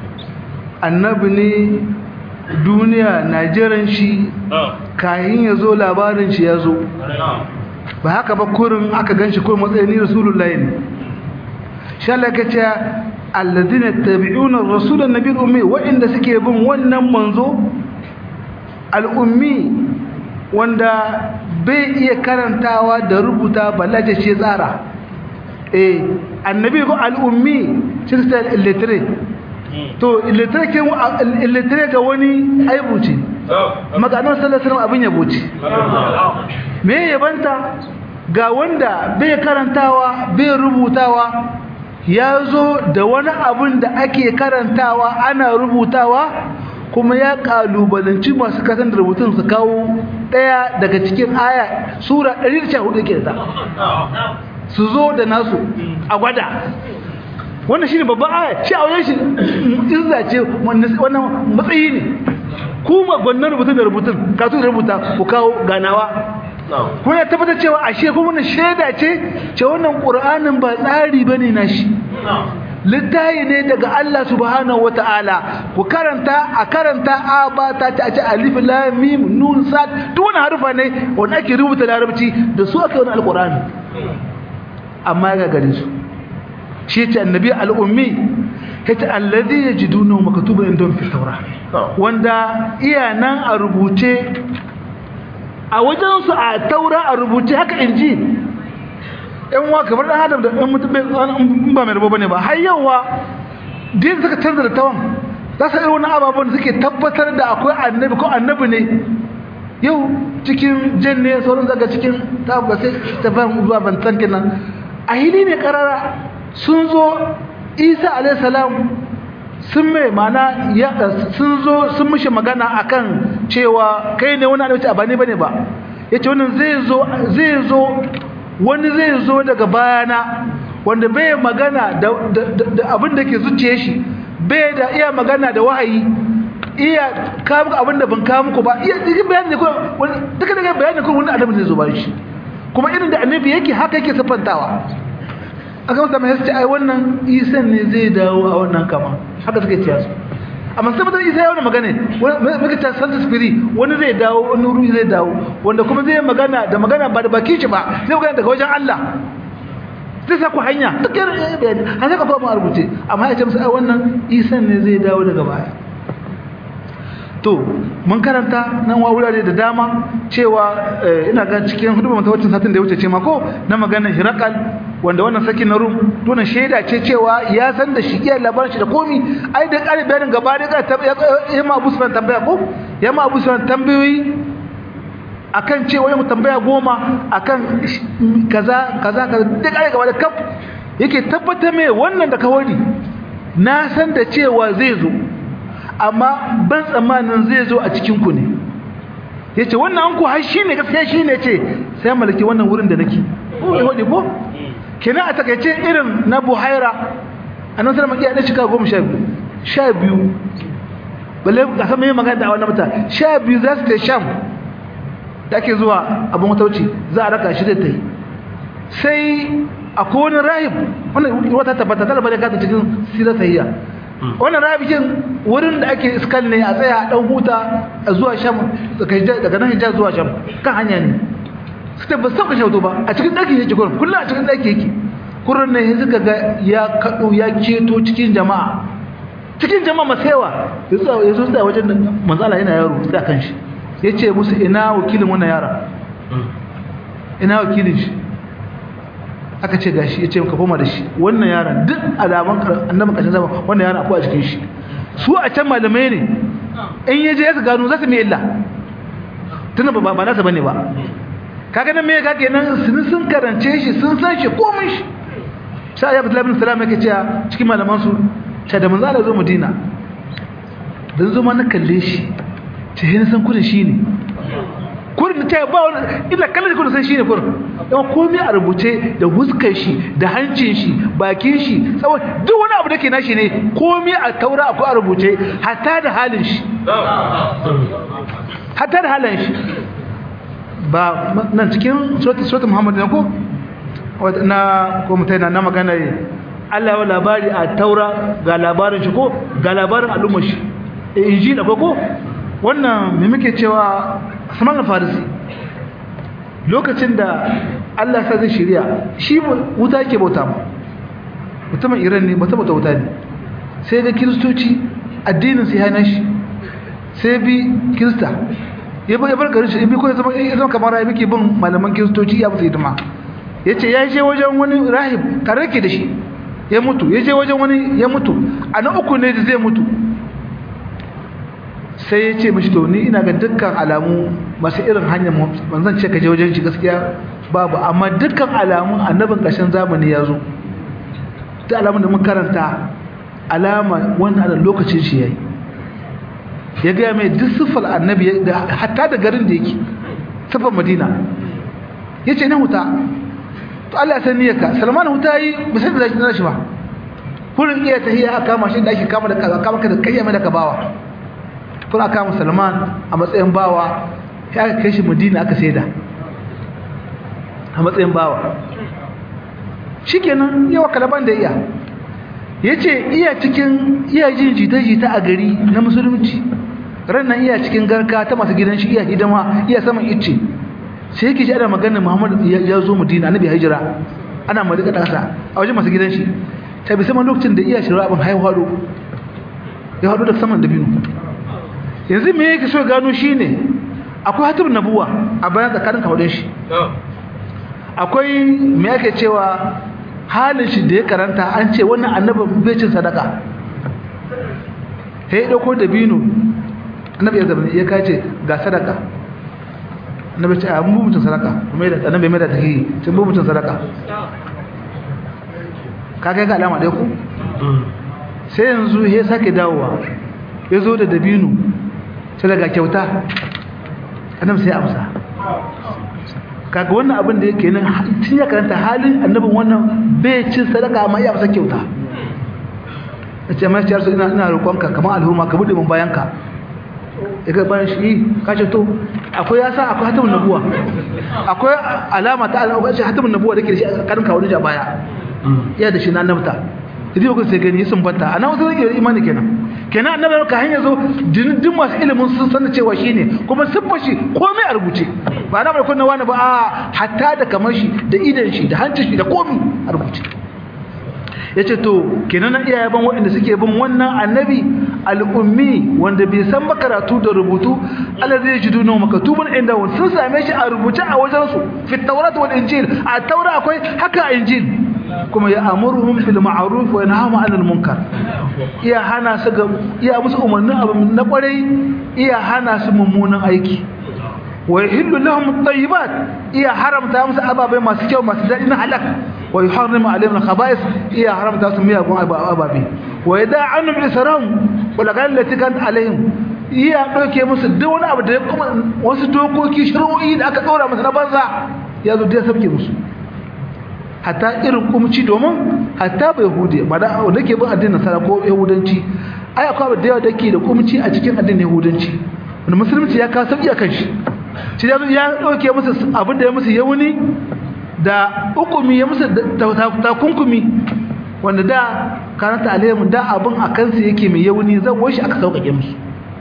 النبي duniya na jiran shi kayan ya zo labarin shi ya zo ba haka ba kurin aka gan shi kurin matsayin rasulullahi ne sha Allah ka ce alladina tabi'una rasulan nabiyul ummi wa'inda suke bin wannan manzo al'ummi wanda bai iya karantawa da rubuta ballace ce tsara eh annabi ko al'ummi shi ta illiterate to illiterate ga wani aibu ce maganar sallallahu abin yabo ce me yabanta ga wanda bai karantawa bai rubutawa ya zo da wani abin da ake karantawa ana rubutawa kuma ya kalubalanci masu kasan da rubutun su kawo daya daga cikin aya sura 114 ke da su zo da nasu a gwada wannan shine babban aya shi a wajen shi izza ce wannan matsayi ne kuma gwannan rubutun da rubutun kasu da rubuta ku kawo ganawa kuma ya tabbatar cewa ashe kuma wannan shaida ce ce wannan qur'anin ba tsari bane na shi littayi ne daga Allah subhanahu wata'ala ku karanta a karanta a ba ta ta ce alif lam mim nun sad duk wani harufa ne wanda ake rubuta larabci da su aka wani alqur'ani amma ga gare su shi ce annabi al'ummi yace alladhi yajidunahu maktuban indahum fi tawrah wanda iya nan a rubuce a wajen su a taura a rubuce haka inji ɗan wa kamar ɗan adam da ɗan mutum ba mai rabo bane ba har yawa din suka canza da tawan za su irin wani ababen da suke tabbatar da akwai annabi ko annabi ne yau cikin jan ne sauran zaga cikin ta ba sai ta fahimta zuwa ban san kenan a hili ne karara sun zo isa alayhi salam sun mai mana ya sun zo sun mishi magana akan cewa kai ne wani annabi ba ne bane ba yace wannan zai zo zai zo wani zai zo daga bayana wanda bai magana da abin da ke zuciye shi bai da iya magana da wahayi iya kawo abin da ban kawo muku ba iya cikin bayani ne ko duka daga bayani ko wani annabi zai zo bayan shi kuma irin da annabi yake haka yake siffantawa aka masa mai ce ai wannan isan ne zai dawo a wannan kama haka suke ciya su amma sai mutum isa ya wani magana muka ta santa spiri wani zai dawo wani ruhi zai dawo wanda kuma zai magana da magana ba da baki shi ba zai magana daga wajen Allah zai sa ku hanya duk yana bayani har sai ka fara rubuce amma ya ce musu ai wannan isan ne zai dawo daga baya to mun karanta nan wa wurare da dama cewa ina ga cikin hudu mata wacce satin da ya wuce ce mako na maganar hirakal wanda wannan sakin na rum tunan shaida ce cewa ya san da shi iya labarin shi da komi ai da ƙari bayanin gaba da ya ma abu sunan tambaya ko ya ma abu sunan tambayoyi akan cewa ya tambaya goma akan kaza kaza kaza da ƙari gaba da kaf yake tabbatar mai wannan da kawari na san da cewa zai zo amma ban tsammanin zai zo a cikin ku ne yace wannan an ku har shine gaskiya shine ce sai malaki wannan wurin da nake ko ya hodi ko kenan a takaice irin na buhaira annabi sallallahu alaihi wasallam ya cika goma sha biyu sha biyu balle ga sama yin magana da wannan mata sha biyu za su ta sham da ake zuwa abin matauci za a raka shi da ta yi sai akwai wani rahib wannan wata tabbata ta labarai kata cikin sirar sahiya wannan rabikin wurin da ake iskal ne a tsaya a dan huta a zuwa sham daga nan hijaz zuwa sham kan hanya ne suka ba sauka shauto ba a cikin daki yake kurin kullum a cikin daki yake kurin ne suka ga ya kado ya ceto cikin jama'a cikin jama'a masewa ya zo tsaya wajen manzala yana yaro da kan shi ya ce musu ina wakilin wannan yara ina wakilin shi aka ce gashi ya ce ka koma da shi wannan yaran duk alaman annabi kashin zama wannan yaran akwai a cikin shi su a can malamai ne in ya je ya gano za su mai illa tunan ba ba nasa bane ba kaga nan me ka kenan sun sun karance shi sun san shi komai shi sai ya Abdullah bin Salam yake cewa cikin malaman su ta da manzo Allah zo Madina dan zo ma na kalle shi ce hin san kudin shi ne kurin ta ba wani illa kallon kudin san shi ne kurin yawan komai a rubuce da huskar shi da hancin shi bakin shi tsawon duk wani abu da ke nashi ne komai a taura akwai a rubuce hatta da halin shi hatta da halin shi ba nan cikin surat Muhammad ne ko na ko mutai na na magana Allah ya labari a Taura ga labarin shi ko ga labarin al'ummar shi injil akwai ko wannan me muke cewa Salman al-Farisi lokacin da Allah sa zai shirya shi wuta yake bauta mu mutumin Iran ne mutum bauta wuta ne sai ga kiristoci addinin su ya shi sai bi kirista ya bar garin shi bi ko ya zama ya zama kamar rahibi ke bin malaman kiristoci ya musu hidima ya ce ya je wajen wani rahib tare ke da shi ya mutu ya je wajen wani ya mutu a na uku ne da zai mutu sai ya ce mashi to ni ina ga dukkan alamu masu irin hanyar manzan ce ka je wajen shi gaskiya babu amma dukkan alamun annabin ƙarshen zamani ya zo ta alamun da mun karanta alama wannan lokacin shi ya yi ya gaya mai duk siffar annabi hatta da garin da yake siffar madina ya ce na huta to Allah ya san niyyarka salman huta yi ba sai da zai shi ba kurin iya tahiyya aka kama shi da ake kama da kama ka da kayyama da ka bawa kun aka kama salman a matsayin bawa ya aka kai shi madina aka saida a matsayin bawa shikenan yawa kalaban da iya ya ce iya cikin iya jin jita-jita a gari na musulunci rannan iya cikin garka ta masu gidan shi iya hidima iya saman icce sai yake shi ana maganin muhammadu ya zo madina annabi hijira ana malika ƙasa a wajen masu gidan shi ta bi saman lokacin da iya shirya abin haihu haɗo ya haɗo da saman dabino yanzu me yake so gano shi ne akwai hatar nabuwa a bayan tsakanin kawadin shi akwai me yake cewa halin shi da ya karanta an ce wannan annabin bai cin sadaka sai ya dauko dabino annabi ya zama ya kace ga sadaka annabi ce a mu mutun sadaka kuma da annabi mai da take tun mu mutun sadaka kaga ga alama dai ku sai yanzu ya sake dawowa ya zo da dabino sai daga kyauta annabi sai amsa kaga wannan abin da yake nan tun ya karanta halin annabin wannan bai cin sadaka amma ya amsa kyauta ce mai ciyar su ina ina roƙonka kamar alhurma ka bude mun bayanka ya ga bayan shi ka ce to akwai ya sa akwai hatimin nabuwa akwai alama ta alama ce hatimin nabuwa da ke da shi a karin kawo a baya iya da shi na annabta idan ku sai gani sun banta ana wasu rage imani kenan kenan annabi ka hanya zo dindin masu ilimin sun san cewa shine kuma siffa shi komai a rubuce ba na bai kunna wani ba a hatta da kamar shi da idan shi da hancin shi da komai a rubuce yace to kenan na iyaye ban waɗanda suke bin wannan annabi al'ummi wanda bai san ba karatu da rubutu Allah zai ji duno makatuban inda sun same shi a rubuce a wajen su fi tawrat wal injil a taura akwai haka a injil kuma ya amuruhum bil ma'ruf wa yanhahum 'anil munkar iya hana su ga iya musu umarnin abu na kwarai iya hana su mummunan aiki wa yuhillu lahum at-tayyibat iya haramta musu ababai masu kyau masu daɗi na halak wa yuharrimu alaihim al-khaba'ith iya haramta su miyagun ababai wa yada'anu bil saram wa lagal lati kan alaihim iya dauke musu duk wani abu da ya kuma wasu dokoki shari'o'i da aka daura musu na banza ya zo da sabke musu hatta irin kumci domin hatta bai yahudi ba da wanda ke bin addinin nasara ko yahudanci ai akwai abu da yawa da ke da kumci a cikin addinin yahudanci wanda musulunci ya kawo sauki a kan shi shi ya ya dauke musu abin da ya musu yauni da hukumi ya musu takunkumi wanda da karanta alayhim da abin a kansu yake mai yauni zan wai shi aka sauƙaƙe musu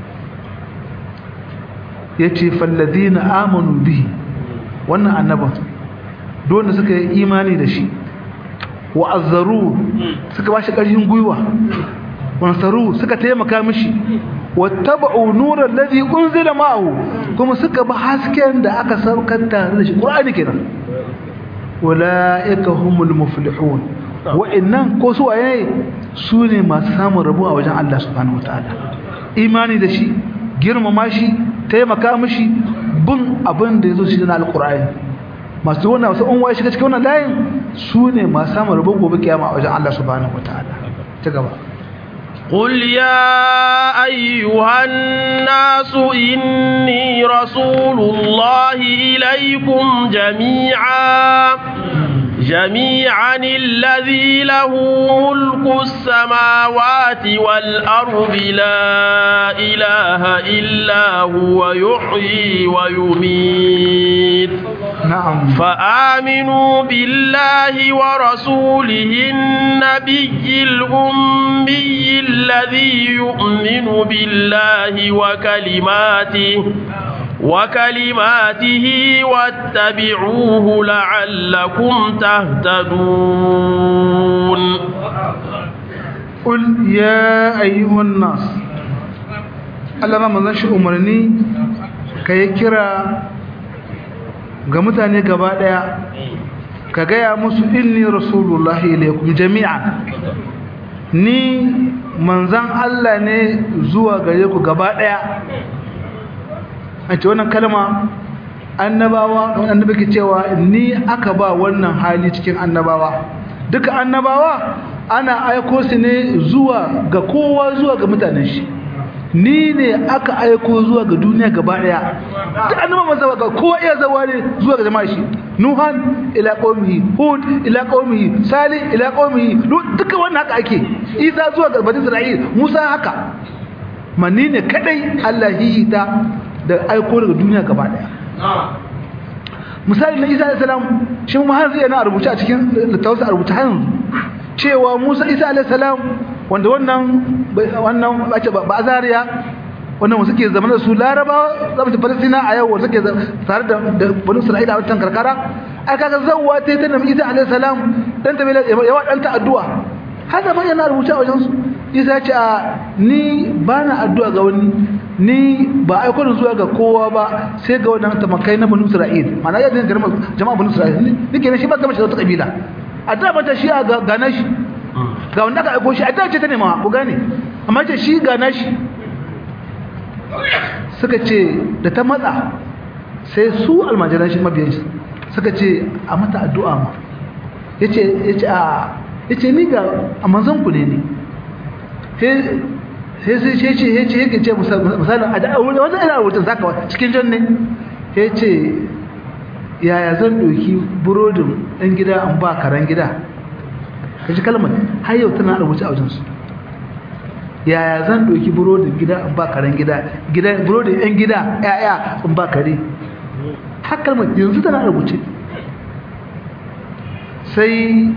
yace falladina amanu bihi wannan annaban dole suka yi imani da shi wa azzaru suka bashi ƙarfin gwiwa wansaru suka taimaka mishi wattaba'u nuran ladhi unzila ma'ahu kuma suka bi hasken da aka saukar tare da shi qur'ani kenan ulaika humul muflihun wa'annan ko su waye su ne masu samun rabo a wajen Allah subhanahu wataala imani da shi girmama shi taimaka mishi bin abin da yazo shi na alqur'ani masu wannan wasu unwaye shiga cikin wannan layin su ne masu samun rabo gobe kiyama a wajen Allah subhanahu wataala ta gaba قل يا أيها الناس إني رسول الله إليكم جميعا جميعا الذي له ملك السماوات والأرض لا إله إلا هو يحيي ويميت نعم فآمنوا بالله ورسوله النبي الأمي الذي يؤمن بالله وكلماته وكلماته واتبعوه لعلكم تهتدون قل يا أيها الناس Allah ma manzon shi umarni ka yi kira ga mutane gaba daya ka gaya musu inni rasulullahi ilaikum jami'a ni manzon Allah ne zuwa gare ku gaba daya a ce wannan kalma annabawa wannan annabi ke cewa ni aka ba wannan hali cikin annabawa duka annabawa ana aiko su ne zuwa ga kowa zuwa ga mutanen shi ni ne aka aiko zuwa ga duniya gaba daya duk annaba maza ga kowa iya zawa ne zuwa ga jama'a shi nuhan ila qaumihi hud ila qaumihi salih ila qaumihi duka wannan haka ake isa zuwa ga bani isra'il musa haka manni ne kadai Allah hihita da aiko daga duniya gaba daya misali na isa alayhi salam shi mu har zai na rubuce a cikin littafin a rubuce har cewa musa isa alayhi salam wanda wannan wannan bace ba azariya wannan wasu ke zama da su laraba zama ta palestina a yau wasu ke tare da bani isra'ila a wancan karkara ai kaga zawwa ta ta nabi isa alayhi salam dan ta bela yawa dan ta addu'a haka fa yana rubuce a wajen su isa ya ce a ni ba na addu'a ga wani ni ba aiko da zuwa ga kowa ba sai ga wannan tamakai na bani isra'il ma'ana yadda jama'a bani isra'il nake ne shi ba gama shi da wata kabila addu'a ba ta shi ga gana shi ga wanda aka aiko shi addu'a ce ta nema ku gane amma ce shi ga nashi suka ce da ta matsa sai su almajiran shi mabiyan shi suka ce a mata addu'a ma yace yace a yace ni ga a manzon ku ne ni sai sai sai ce yace yake ce misali a da wanda ina rubutun zaka cikin jan ne yace yaya zan doki burodin ɗan gida an ba karan gida kaji kalmar har yau tana rubuce a wajensu yaya zan doki burodin gida an ba karen gida gida burodin ɗan gida yaya an ba kare har kalmar yanzu tana rubuce sai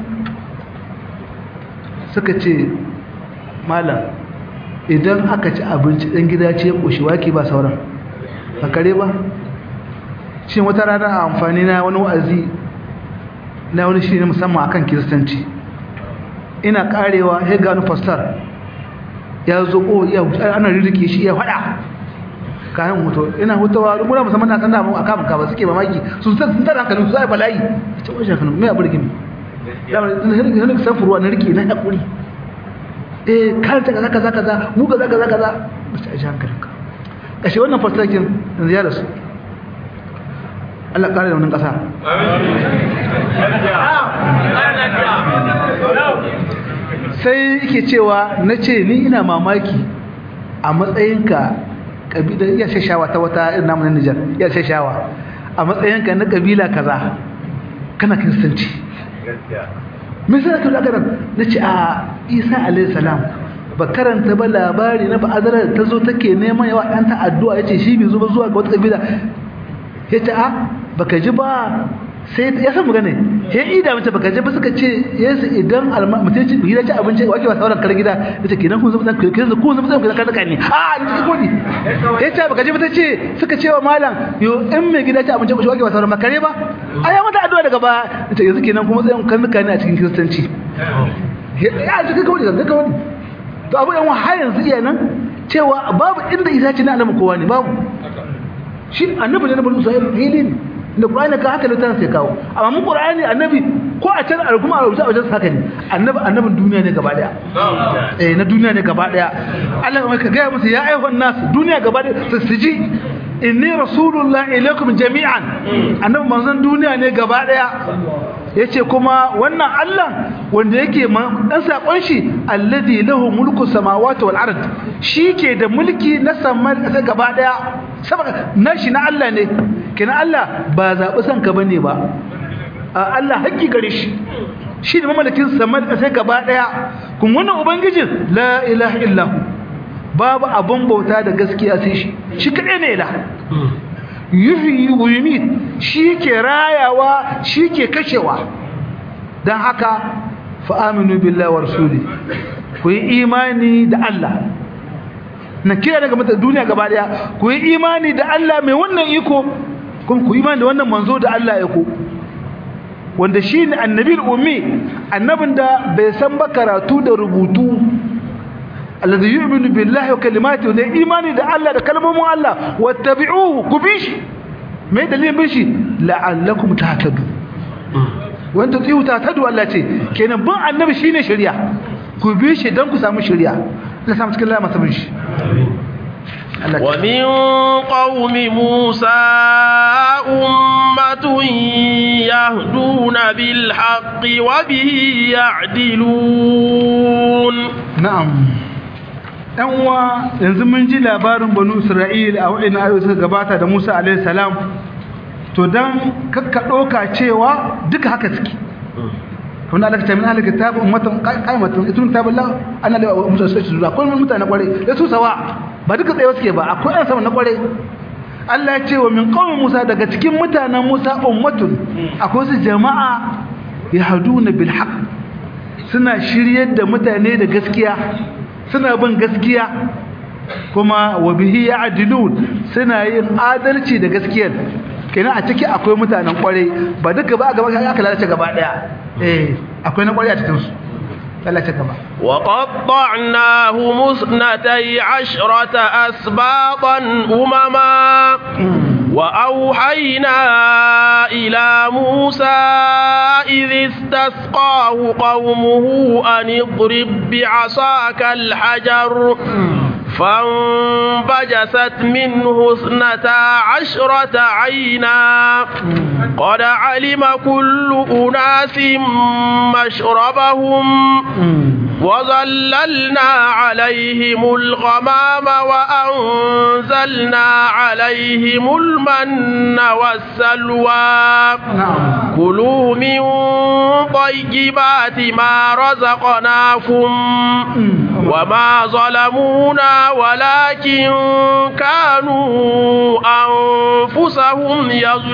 suka ce malam idan aka ci abinci ɗan gida ce ya ƙoshi wake ba sauran ba kare ba shi wata rana a amfani na wani wa'azi na wani shi ne musamman akan kiristanci ina karewa ya gano fastar ya zo ko ya ana rirrike shi ya fada kayan hoto ina hutawa rumuna musamman na kanda mun aka maka ba suke mamaki sun san sun tara hankalin su ai bala'i ce wani shafin mai aburgi ne ya ba ne san furuwa na rike na hakuri eh karanta kaza kaza kaza mu kaza kaza kaza ba ta ji hankalinka kashe wannan fastar kin yanzu ya rasu Allah ƙara da wannan ƙasa. Sai yake cewa na ce ni ina mamaki a matsayinka ƙabila iya shashawa ta wata irin namun Nijar iya shashawa a matsayinka na ƙabila kaza kana kiristanci. Me sai ka daga nan na ce a Isa alayhi salam ba karanta ba labari na ba'adara da ta zo take neman yawa ɗanta addu'a ya ce shi bai zo ba zuwa ga wata ƙabila ya ce a baka ji ba sai ya san magana ya ida mace baka ji ba suka ce yesu idan mutum ci gida ci abinci wake ba sauran kar gida ya ce kenan kun zama dan kirkin kun zama dan kirkin kan ne a ni ci kodi ya ce baka ji ba ta ce suka ce wa malam yo in mai gida ci abinci ba wake ba sauran makare ba a ya mata addu'a daga ba ya ce yanzu kenan kuma tsayin kan ne a cikin kiristanci ya ci kawai da kawai to abu yan har yanzu iya nan cewa babu inda isa ce na annabi kowa ne babu shi annabi ne na bani isra'ila fili ne da qur'ani ka haka littafin sai kawo amma mun qur'ani annabi ko a can kuma a rubuce a wajen haka ne annabi annabin duniya ne gaba daya eh na duniya ne gaba daya Allah mai ka ga musu ya ayyuhan nas duniya gaba daya su ji inni rasulullahi ilaikum jami'an annabi manzon duniya ne gaba daya yace kuma wannan Allah wanda yake dan sakon shi alladhi lahu mulku samawati wal ard ke da mulki na saman kasa gaba daya saboda nashi na Allah ne kina Allah ba zabi san ka bane ba Allah haƙƙi gare shi shi da mamallakin saman kasa gaba daya kun wannan ubangijin la ilaha illa babu abun bauta da gaskiya sai shi shi kadai ne ila yuhyi wa yumit shi ke rayawa shi ke kashewa don haka fa'aminu billahi wa rasuli ku yi imani da Allah na kira daga mata duniya gaba daya ku yi imani da Allah mai wannan iko kuma ku yi imani da wannan manzo da Allah ya ko wanda shi ne annabi ummi annabin da bai san ba karatu da rubutu alladhi yu'minu billahi wa kalimatihi da imani da Allah da kalmomin Allah wattabi'uhu ku bi shi mai dalilin bin shi la'allakum tahtadu wanda tsiyu tahtadu Allah ce kenan bin annabi shine shari'a ku bi shi dan ku samu shari'a Allah samu cikin lama sabin shi ومن قوم موسى أمة يهدون بالحق وبه يعدلون نعم uwa yanzu mun ji labarin banu isra'il a wa'in ayoyi suka gabata da musa alaihi salam to dan kakka ɗauka cewa duka haka suke wanda Allah ta min ahli kitab ummatan qaimatun itun taballah ana da musa sai su akwai mutane kware da su sawa ba duka tsaye suke ba akwai an sama na kware Allah ya ce wa min qaumin Musa daga cikin mutanen Musa ummatun akwai su jama'a yahduna bil haqq suna shiryar da mutane da gaskiya suna bin gaskiya kuma wa bihi ya'dilun suna yin adalci da gaskiyar kenan a ciki akwai mutanen kware ba duka ba gaba aka lalace gaba daya eh akwai na kware a cikin su lalace gaba وقطعناه مثنتي عشرة أسباطا أمما وأوحينا إلى موسى إذ استسقاه قومه أن اضرب بعصاك الحجر فانبجست منه اثنتا عشرة عينا قد علم كل أناس مشربهم وظللنا عليهم الغمام وأنزلنا عليهم المن والسلوى نعم كلوا من طيبات ما رزقناكم وما ظلمونا ولكن كانوا أنفسهم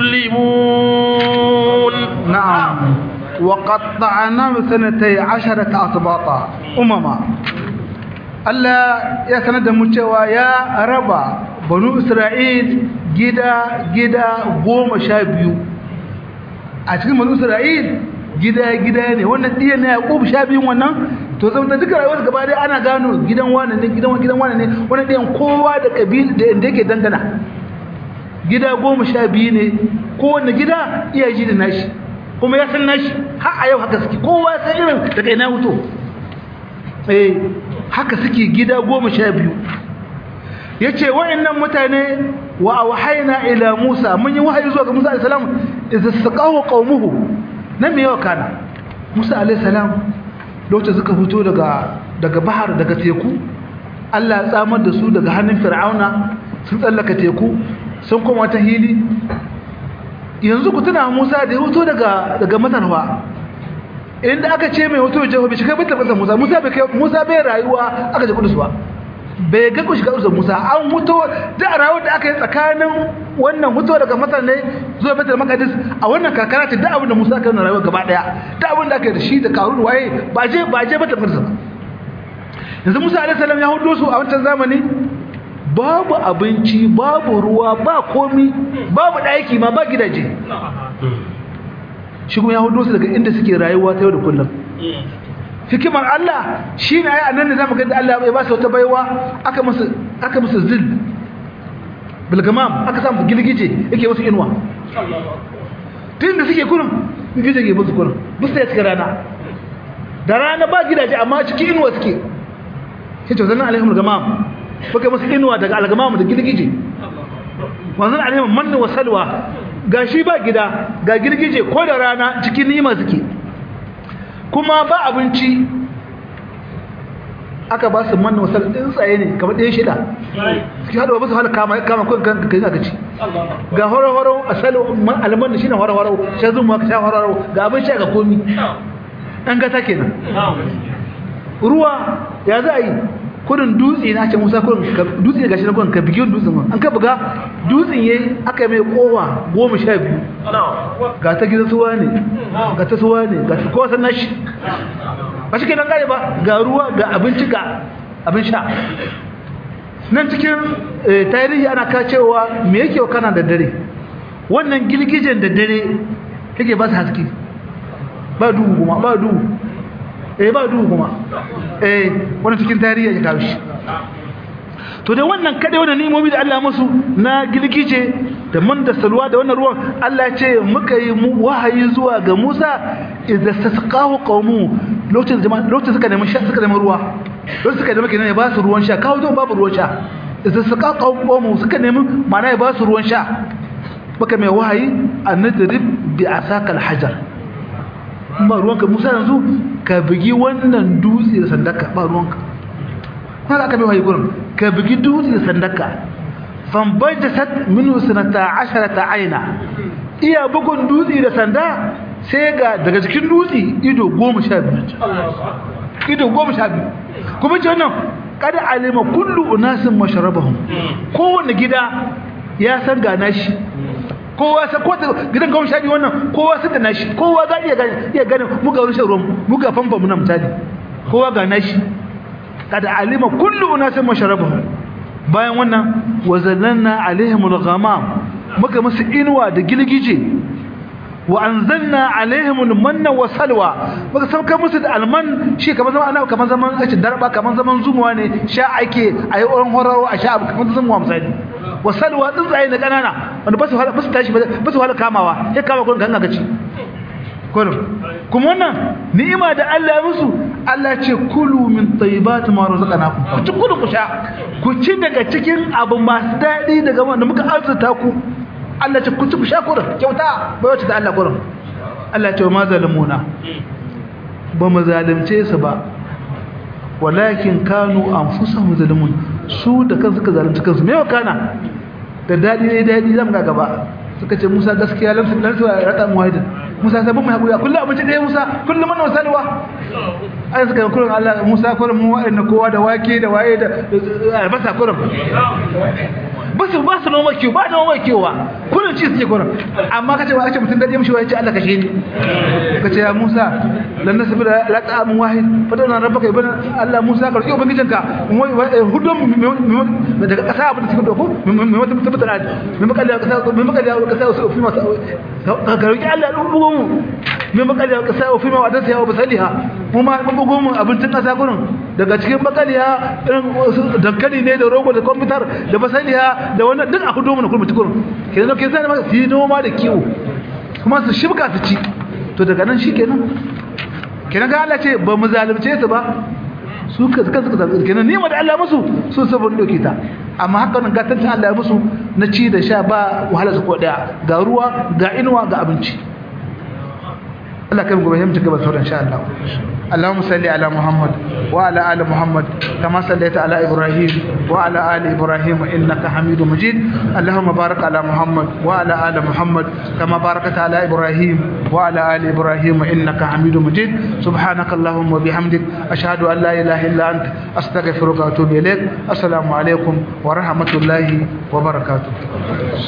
يظلمون نعم وقطعنا سنتي عشرة أطباطا أمما Allah ya sanar da mu cewa ya raba banu Isra'il gida gida goma sha biyu a cikin banu Isra'il gida gida ne wannan ɗiya na Yaƙub sha biyun wannan to saboda duka rayuwar gaba dai ana gano gidan wane ne gidan gidan wane ne wannan ɗiyan kowa da kabil da inda yake dangana gida goma sha biyu ne kowanne gida iya ji da nashi kuma ya san nashi har a yau haka suke kowa san irin daga ina huto eh haka suke gida goma sha biyu ya ce wa'annan mutane wa auhaina ila musa mun yi wahayi zuwa ga musa alaihissalam idza saqahu qaumuhu nan me yawa kana musa alaihissalam lokacin suka fito daga daga bahar daga teku Allah ya tsamar da su daga hannun fir'auna sun tsallaka teku sun koma ta hili yanzu ku tuna Musa da ya hoto daga daga Masarwa inda aka ce mai hoto jeho bai shiga bitar masa Musa Musa bai kai Musa bai rayuwa aka je kudus ba bai ga ku shiga kudus Musa an hoto da rayuwar da aka yi tsakanin wannan hoto daga Masar ne zuwa Baitul Maqdis a wannan kakara ce da abin da Musa kan rayuwa gaba daya da abin da aka yi da shi da Karun waye ba je ba je Baitul Maqdis ba yanzu Musa alaihi salam ya hudo su a wancan zamani babu abinci babu ruwa ba komi babu ɗaki ma ba gidaje shi kuma ya hudu su daga inda suke rayuwa ta yau da kullum hikimar Allah shi ne ai annan da zamu ga da Allah ya ba su wata baiwa aka musu aka musu zil bilgamam aka samu gilgije yake musu inuwa tun da suke kurin gilgije ke musu kurin musu ya cikin rana da rana ba gidaje amma cikin inuwa suke sai to zannan alaihim gamam baka musu inuwa daga algamamu da girgije wanzan alaihim manna wa salwa ga shi ba gida ga girgije ko da rana cikin nima suke kuma ba abinci aka ba su manna wa salwa ɗin tsaye ne kamar ɗaya shida suke haɗuwa ba su hana kama kama kwan kan kai aka ci ga horo-horo a salwa alman shi ne horo-horo sha zuma ka sha horo-horo ga abin sha ga komi an gata kenan ruwa ya za a yi kudin dutse na ce musa kudin dutse gashi na kudin ka bigi dutsen ma an ka buga dutsen yayi aka mai kowa goma sha biyu ga ta gidan suwa ne ga ta suwa ne ga ta kowa san nashi ba shi kenan gane ba ga ruwa ga abinci ga abin sha nan cikin tarihi ana ka cewa me yake kana da dare wannan girgijen da dare yake ba su haske ba duhu kuma ba duhu eh ba duhu kuma eh wani cikin tarihi ya kawo shi to da wannan kadai wannan nimomi da Allah musu na gilgije da man da salwa da wannan ruwan Allah ya ce muka yi wahayi zuwa ga Musa idza tasqahu qaumu lokacin jama'a lokacin suka nemi sha suka nemi ruwa lokacin suka nemi kenan ya ba su ruwan sha kawo don babu ruwan sha idza tasqahu qaumu suka nemi ma'ana ya ba su ruwan sha baka mai wahayi annadrib bi asaka alhajar ba ruwanka Musa yanzu ka bugi wannan dutse da sandaka ba ruwanka kuma aka mai wahayi gurin ka bugi dutse da sandaka fambajasat minhu sanata asharata aina iya bugun dutse da sanda sai ga daga cikin dutse ido goma sha biyu ido goma sha biyu kuma ce wannan kada alima kullu unasin masharabahum kowanne gida ya san ga nashi kowa san ko gidan goma sha biyu wannan kowa san da nashi kowa za iya gane iya gane mu ga rushe ruwan mu ga famfa mu na misali kowa ga nashi kada alima kullu unasin masharabahum bayan wannan wazallanna alaihim al-ghamam muka musu inuwa da gilgije wa anzalna alaihim al-manna wa salwa muka sauka musu da alman shi kamar zaman ana kamar zaman ace darba kamar zaman zumuwa ne sha ake ayi oran horaro a sha kamar zumuwa misali wa salwa tsuntsaye na kanana wanda ba su hala ba su tashi ba su hala kamawa sai kama kun ganga gaci kullum kuma wannan ni'ima da Allah ya musu Allah ce kulu min tayyibati ma razaqnakum ku ci kulu ku sha ku ci daga cikin abu masu daɗi daga wanda muka arzuta ku Allah ce ku ci ku sha kurin kyauta bai wacce da Allah kurin Allah ce ma zalimuna ba mu zalunce su ba walakin kanu anfusahum zalimun su da kansu suka zalunci kansu me kana da dadi ne dadi zamu ga gaba suka ce Musa gaskiya lamsu lamsu rata muwahidin Musa sai mun hakuri kullu abinci da Musa kullu man wasalwa ai suka yi kurin Allah Musa kurin mu wa'annan kowa da wake da waye da albasa kurin ba su ba su noma kiwo ba da noma kiwo ba kullun ci suke kurin amma kace wa kace mutun da mishi wai ce Allah kashe ni kace ya Musa lan nasbi da la ta'am wahid fadana rabbaka ibn Allah Musa ka roki ubangijinka hudum daga kasa abin da suka doko mai wata mutum da mai makalla kasa mai makalla kasa su fi masa ka roki Allah dan bugun mu mai makalla kasa fi ma wadansa ya basaliha mu ma mun bugun mu abincin kasa gurin daga cikin bakaliya irin dankali ne da rogo da kwamfutar da basaliya da wannan duk a hudu mana kurmi tukurun kenan ke zai maka su yi noma da kiwo kuma su shibka su ci to daga nan shi kenan kenan ga Allah ce ba mu zalunce su ba su ka suka suka zalunce kenan ni da Allah musu su sabon doke ta amma haka nan gatancin Allah musu na ci da sha ba wahala su ko daya ga ruwa ga inuwa ga abinci Allah kai gobe mu cigaba sauran insha Allah اللهم صل على محمد وعلى ال محمد كما صليت على ابراهيم وعلى ال ابراهيم انك حميد مجيد اللهم بارك على محمد وعلى ال محمد كما باركت على ابراهيم وعلى ال ابراهيم انك حميد مجيد سبحانك اللهم وبحمدك اشهد ان لا اله الا انت استغفرك واتوب اليك السلام عليكم ورحمه الله وبركاته